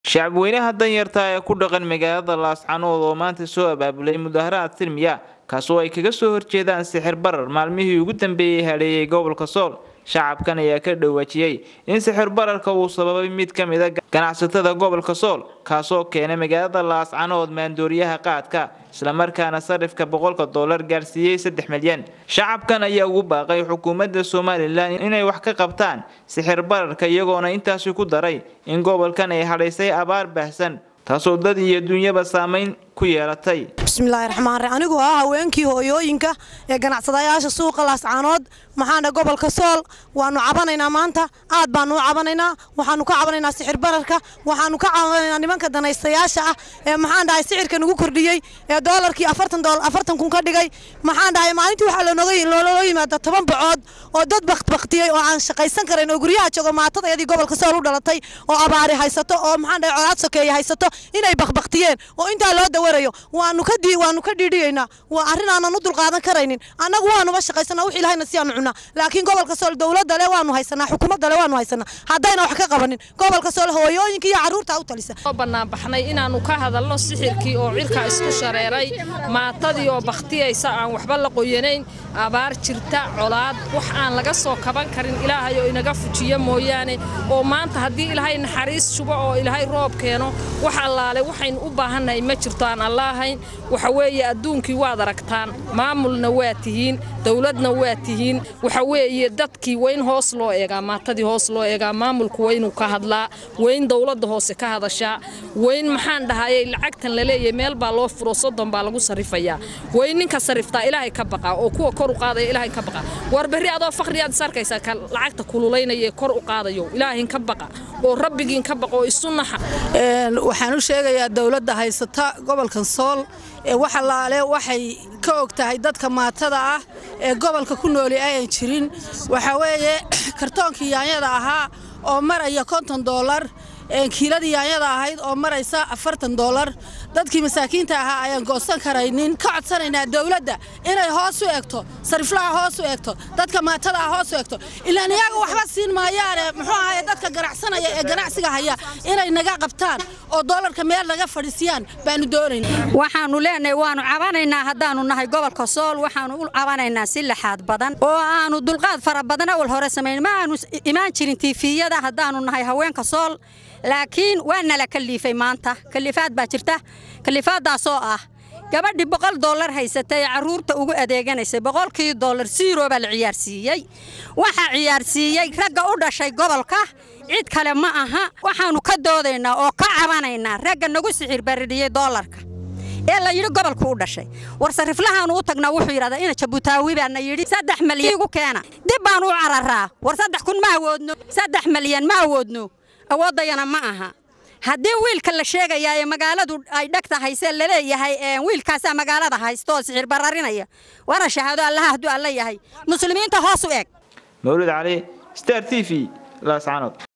shacabweynaha danyarta ee ku dhaqan magaalada laascanood oo maanta soo abaabulay mudaharaad silmiya kaasoo ay kaga soo horjeedaan sixir barar maalmihii ugu dambeeyey hadheeyay gobolka sool shacabkan ayaa ka dhawaajiyey in sixir bararka uu sababay mid ka mid a ganacsatada gobolka sool kaasoo keenay magaalada laascanood maandooriyaha qaadka islamarkaana sarifka boqolka dollar gaarsiiyey saddex milyan shacabkan ayaa ugu baaqay xukuumadda somalilan inay wax ka qabtaan sixir bararka iyagoona intaasi ku daray in gobolkan ay hadhaysay abaar baahsan taasoo dad iyo dunyaba saamayn ku yeelatay bismillaahi raxmaan raxiim anigoo ah haweenkii hooyooyinka ee ganacsadayaasha suuqa laascaanood maxaana gobolka sool waanu cabanaynaa maanta aad baanu u cabanaynaa waxaanu ka cabanaynaa sixir bararka waxaanu ka cabanaynaa nimanka danaystayaasha ah ee maxaan dhahay sixirka nagu kordhiyey ee doolarkii afartan kun ka dhigay maxaan dhahay maalintii waxaa looloo yimaada toban bacood oo dad baktbaktiyey oo aan shaqaysan karayn oo guryaha joogo maatadayadii gobolka sool u dhalatay oo abaari haysato oo maxaan dhahay colaad sokeeye haysato inay bakbaktiyeen oo intaa loo dawarayo waanu ka waanu ka dhiidhiyeynaa waa arrin aanan u dulqaadan karaynin annagu waanuba shaqaysanaa wix ilahayna si aanu cunaa laakiin gobolka sool dowladda le waanu haysanaa xukuumadda le waanu haysanaa haddayna wax ka qabanin gobolka sool hooyooyinka iyo carruurta u talisa banaanbaxnay inaannu ka hadalno sixirkii oo cirka isku shareeray maatadii oo bakhtiyaysa aan waxba la qoyanayn abaar jirta colaad wax aan laga soo kaban karin ilaahay oo inaga fujiyo mooyaane oo maanta haddii ilaahay naxariis shubo oo ilaahay roob keeno wax allaale waxaynu u baahannahay ma jirto aan allaahayn waxa weeye adduunkii waad aragtaan maamulna waa tihiin dowladna waa tihiin waxa weeye dadkii wayn hoos loo eegaa maatadii hoos loo eegaa maamulku waynuu ka hadlaa wayn dowladda hoose ka hadashaa wayn maxaan dhahayey lacagtan la leeyahay meel baa loo furo soddon baa lagu sarrifayaa wayn ninka sarriftaa ilaahay ka baqaa oo kuwa kor u qaadaya ilaahay ka baqa war berri adoo faqriyaad is arkaysaa ka lacagta kululaynaya ee kor u qaadayo ilaahin ka baqa oo rabbigiin ka baqa oo isu naxa waxaan u sheegayaa dowladda haysata gobolkan sool ee wax allaale waxay ka og tahay dadka maatada ah ee gobolka ku nooli ayan jirin waxaa weeye kartoonkii yaanyada ahaa oo maraya konton doolar kiiladii yaanyada ahayd oo maraysa afartan doolar dadkii masaakiinta ahaa ayaan goosan karaynin ka codsanaynaa dowladda inay hoos u egto sariflaha hoos u egto dadka maatada ah hoos u egto ilaan iyaga waxba siin maayaane muxuu ahaye dadka ganacsanaya ee ganacsiga haya inay naga qabtaan oo doolarka meel naga fadhiisiyaan baanu doonayna waxaanu leenahay waanu cabanaynaa haddaanu nahay gobolka sool waxaanu u cabanaynaa si laxaad badan oo aanu dulqaad fara badan awal hore samayn ma aanu imaan jirin tiifiyada haddaanu nahay haweenka sool laakiin waa nala kaliifay maanta kaliifaad baa jirta kaliifaaddaasoo ah gabadhii boqol dollar haysatay ee carruurta ugu adeeganaysay boqolkii dollar siiroo baa la ciyaarsiiyey waxaa ciyaarsiiyey ragga u dhashay gobolka cid kale ma aha waxaannu ka doodaynaa oo ka cabanaynaa ragga nagu sixir baridhiyey doolarka ee la yidhi gobolku u dhashay war sariflahaanu u tagnaa wuxuu yidhahdaa ina jabutaawi baana yidhi saddex malyan igu keena dib baanu u cararaa war saddex kun ma awoodno saddex malyan ma awoodno awooddayana ma aha haddii wiilka la sheegayaa ee magaaladu ay dhegta haysee laleeyahay wiilkaasaa magaalada haysta oo sixir bararinaya waana shahaado allaha hadduu alla yahay muslimiinta hoos u eg mawlid cali star t v laascanood